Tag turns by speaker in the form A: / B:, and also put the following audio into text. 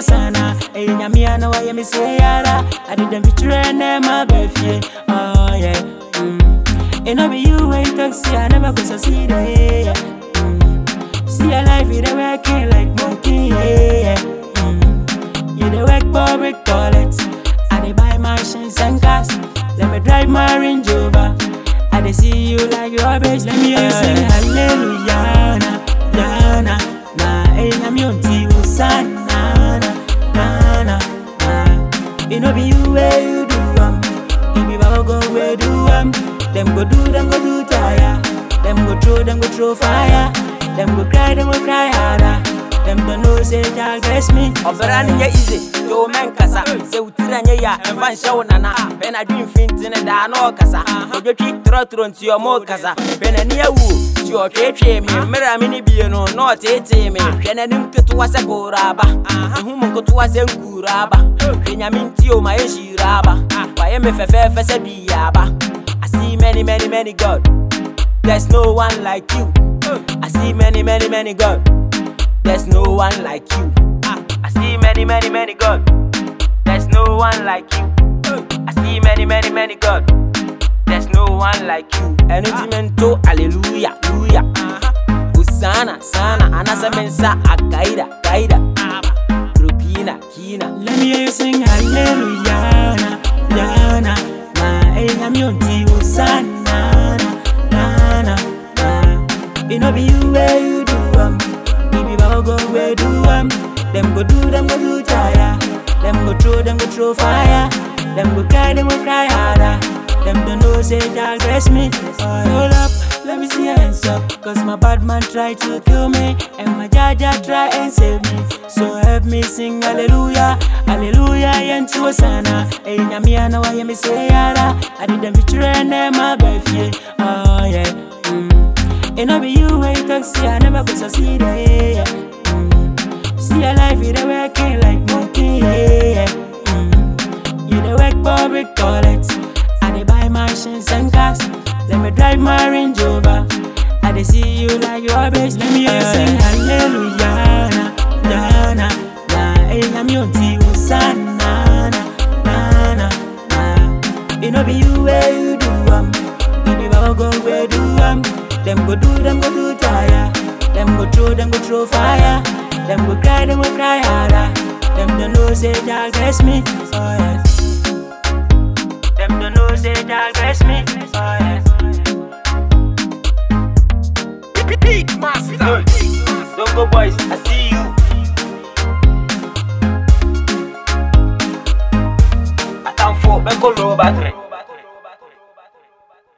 A: sana Hey, nyamia na waya mi say yara I did them feature and them my birthday Oh yeah mm. It no be you when you talk see I never go succeed yeah, yeah. Mm. See your life you dey working like monkey yeah, yeah. Mm. You dey work public toilet I dey buy machines and cars Let me drive my Range Rover I dey see you like your bitch Let me hear you sing hallelujah na na na na Hey, I'm your tea Hosanna na na na na It no be you where you do um It be Baba God where do um Them go do, them go do tire Them go throw, them go throw fire Them go cry, them go cry harder Them don't know say God bless me
B: ɔbɛra no nyɛ easy yo mɛnkasa sɛ wotira nyɛ yɛ a ɛmfa nhyɛ wo nana bɛna dwe mfinti ne daa na ɔkasa odwotwi torɔtorɔ nti ɔma ɔkasa hwɛ n'ani awuo nti ɔtweetwee me mmerɛ a mene bie no na ɔteetee me hwɛ n'anim ketewa sɛ kooro aba ɛho mu nketewa sɛ nkuuro aba hwɛ nyame nti o ma yɛ hyiiro aba wayɛ me fɛfɛɛfɛ sɛ dii aba I see many many many God There's no one like you I see many many many God There's no one like you. I see many, many, many God. There's no one like you. I see many, many, many God. There's no one like you. Enutimentu, hallelujah, hallelujah. Usana, sana, anasa mensa, akaida, kaida. Rupina, kina.
A: Let me hear you sing hallelujah, na, na, na, na. Hey, I'm your tea, Hosanna, na, na, na, na. It no be you where you do um, it be Baba God where do um. Them go do, them go do tire. Them go throw, them go throw fire. Them go cry, them go cry harder. Them don't know say God bless me. Oh, hold up, let me see your hands up. Cause my bad man try to kill me. And my jaja try and save me. So help me sing hallelujah. Hallelujah, yentu sana. Hey, nyamia na waya mi say yara. I did them feature and them my birthday. Oh yeah. Mm. It no be you when you talk, see I never go succeed. Yeah, yeah. Mm. See your life, you dey working like monkey. Yeah, yeah. Mm. You dey work public toilet. I dey buy machines and cars. Let me drive my Range Rover. I dey see you like your bitch. Let me hear you sing hallelujah, na na na na. Hey, I'm your tea, Hosanna, na na na na. It no be you where you do um, it be Baba God where do um. Them go do, them go do tire. Them go throw, them go throw fire. Them go cry, them go cry harder. Them don't know say God bless me. Oh yes. Them don't know say God bless me. Oh yes.
B: Big master. Don't go boys, I see you